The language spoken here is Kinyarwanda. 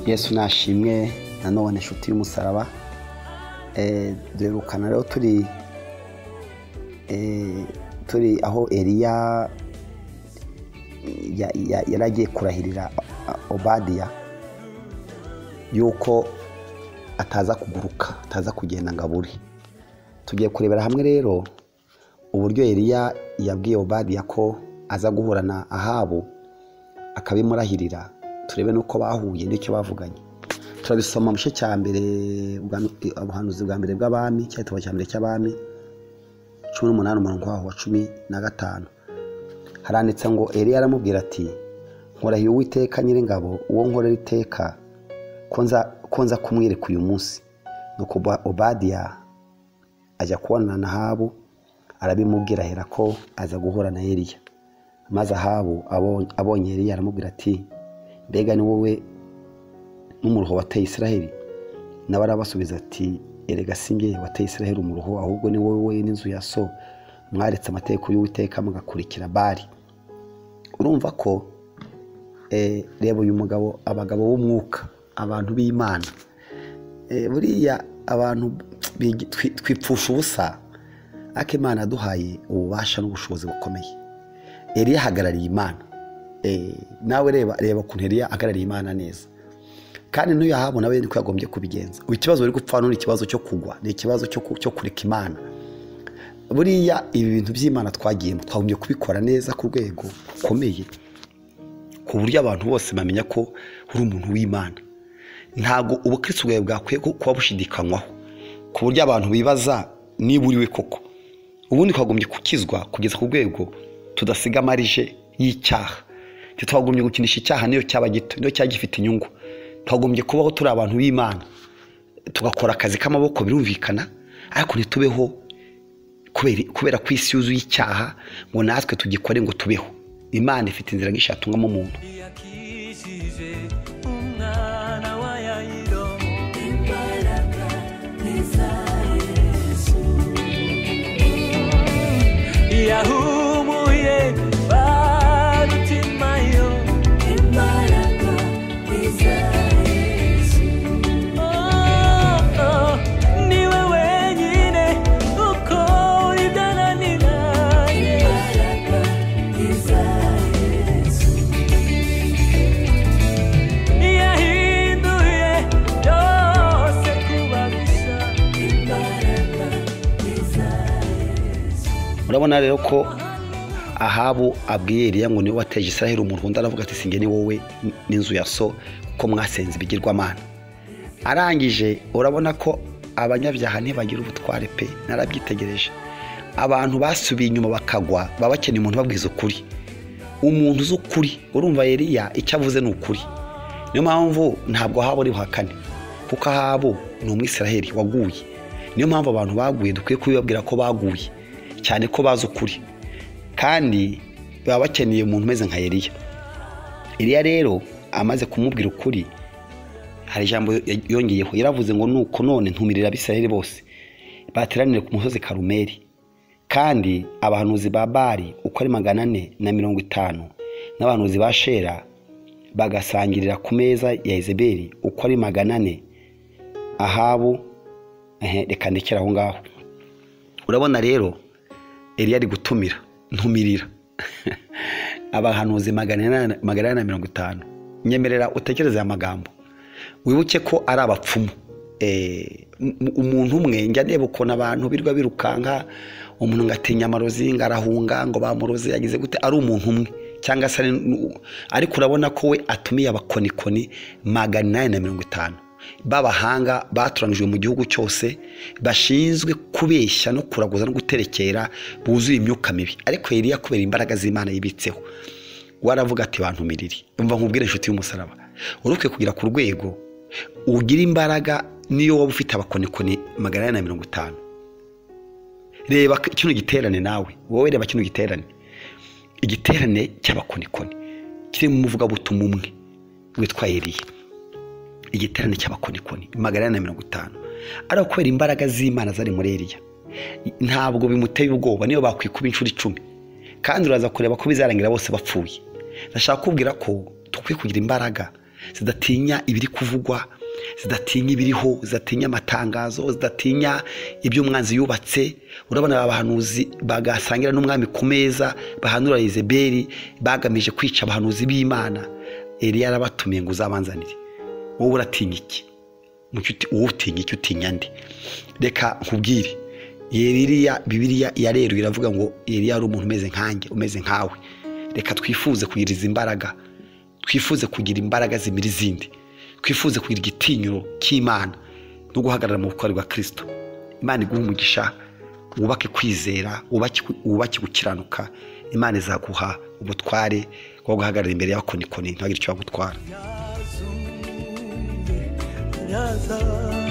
yesu nashimwe nanone inshuti y'umusaraba duherukana rero turi turi aho eriya yari agiye kurahirira obadiya yuko ataza kuguruka ataza kugenda ngo abure tugiye kurebera hamwe rero uburyo eriya yabwiye obadiya ko aza guhura na ahabu akabimurahirira turebe n'uko bahuye n'icyo bavuganye turabisoma mu gice cya mbere ubuhanuzi bwa mbere bw'abami cyangwa cya mbere cy'abami cumi n'umunani umurongo waho wa cumi na gatanu haranditse ngo eriya aramubwira ati nkorahiye uwiteka nyir'ingabo uwo nkorera iteka ko nza kumwereka uyu munsi nuko obadiya ajya kubonana na habu arabimubwira ahera ko aza guhura na eriya maze ahabu abonye eriya aramubwira ati mbega ni wowe n'umuruho wateye israheli nawe arabasubiza ati erega singe wateye israheli umuruho ahubwo ni wowe n'inzu ya so mwaretse amategeko y'uwiteka mugakurikira bari urumva ko reba uyu mugabo abagabo b'umwuka abantu b'imana buriya abantu twipfusha ubusa ariko imana yaduhaye ububasha n'ubushobozi bukomeye eriya ahagarariye imana nawe reba reba ukuntu eriya ahagarariye imana neza kandi n'uyu ahabu nawe niko yagombye kubigenza ikibazo uri gupfa hano ni ikibazo cyo kugwa ni ikibazo cyo kureka imana buriya ibi bintu by'imana twagiyemo twagombye kubikora neza ku rwego rukomeye ku buryo abantu bose bamenya ko uri umuntu w'imana ntabwo ubukristo bwawe bwakwiye kuba bushidikanywaho ku buryo abantu bibaza niba uriwe koko ubundi twagombye gukizwa kugeza ku rwego tudasiga amarije y'icyaha ntitwagombye gukinisha icyaha niyo cyaba gito niyo cyaba gifite inyungu twagombye kubaho turi abantu b'imana tugakora akazi k'amaboko birumvikana ariko ntitubeho kubera ko isi yuzuye icyaha ngo natwe tugikore ngo tubeho imana ifite inzira nyinshi yatungamo umuntu yahumuye barutima yo imbaraga iza yesu Oh, oh, ni we wenyine uko uri byananira imbaraga iza yesu yahinduye byose kuba bisa imbaraga iza yesu urabona rero ko ahabu abwiye eriya ngo niwe wateje israheli umurunda aravuga ati singe ni wowe n'inzu ya so kuko mwasenze ibigirwamana arangije urabona ko abanyabyaha ntibagira ubutware pe narabyitegereje abantu basubiye inyuma bakagwa baba bakeneye umuntu ubabwiza ukuri umuntu uzi ukuri urumva eriya icyo avuze ni ukuri niyo mpamvu ntabwo ahaba ari buhakane kuko ahabu ni umwisiraheli waguye niyo mpamvu abantu baguye dukwiye kubibabwira ko baguye cyane ko bazi ukuri kandi baba bakeneye umuntu umeze nka Eliya Eliya rero amaze kumubwira ukuri hari ijambo yongeyeho yaravuze ngo nuko none ntumirira abisirayeli bose bateranire ku musozi karumeri kandi abahanuzi ba bari uko ari magana ane na mirongo itanu n'abahanuzi ba shera bagasangirira ku meza ya izeberi uko ari magana ane ahabu ehe, reka ndekere aho ngaho urabona rero Eliya ari gutumira ntumirira abahanuzi magana inani na mirongo itanu nyemerera utekereze aya magambo wibuke ko ari abapfumu umuntu umwe njya ndeba ukuntu abantu birwa birukanka umuntu ngo atinya amarozi ngo arahunga ngo bamuroze yagize gute ari umuntu umwe cyangwa se ari- ariko urabona ko we atumiye abakonikoni magana inani na mirongo itanu b'abahanga batoranyijwe mu gihugu cyose bashinzwe kubeshya no kuraguza no guterekera buzuye imyuka mibi ariko Eliya kubera imbaraga z'Imana yibitseho waravuga ati bantumirire umva nkubwire inshuti y'umusaraba wari ukwiye kugera ku rwego ugira imbaraga niyo waba ufite abakonikoni magana ane na mirongo itanu reba kino giterane nawe wowe reba kino giterane igiterane cy'abakonikoni kiri mu muvugabutumwa umwe witwa Eliya igiterane cy'abakonikoni magana ane na mirongo itanu ariko kubera imbaraga z'imana zari muri eriya ntabwo bimuteye ubwoba niyo bakwikuba inshuro icumi kandi uraza kureba ko bizarangira bose bapfuye ndashaka kubwira ko dukwiye kugira imbaraga zidatinya ibiri kuvugwa zidatinya ibiriho zidatinya amatangazo zidatinya ibyo umwanzi yubatse urabona aba bahanuzi bagasangira n'umwami ku meza bahanura izeberi bagamije kwica abahanuzi b'imana Eliya yarabatumiye ngo uzabanzanire wowe uratinya iki mucuti uwo utinya icyo utinya nde reka nkubwire yeriya bibiriya yarerura iravuga ngo yeriya ari umuntu umeze nkanjye umeze nkawe reka twifuze kugira izi imbaraga twifuze kugira imbaraga zimira izindi twifuze kugira igitinyiro cy'imana no guhagarara mu butwari bwa kirisito imana iguha umugisha wubake kwizera wubake wubake gukiranuka imana izaguha ubutware bwo guhagarara imbere y'abakonikoni ntihagire icyo bagutwara Yazumye, yaza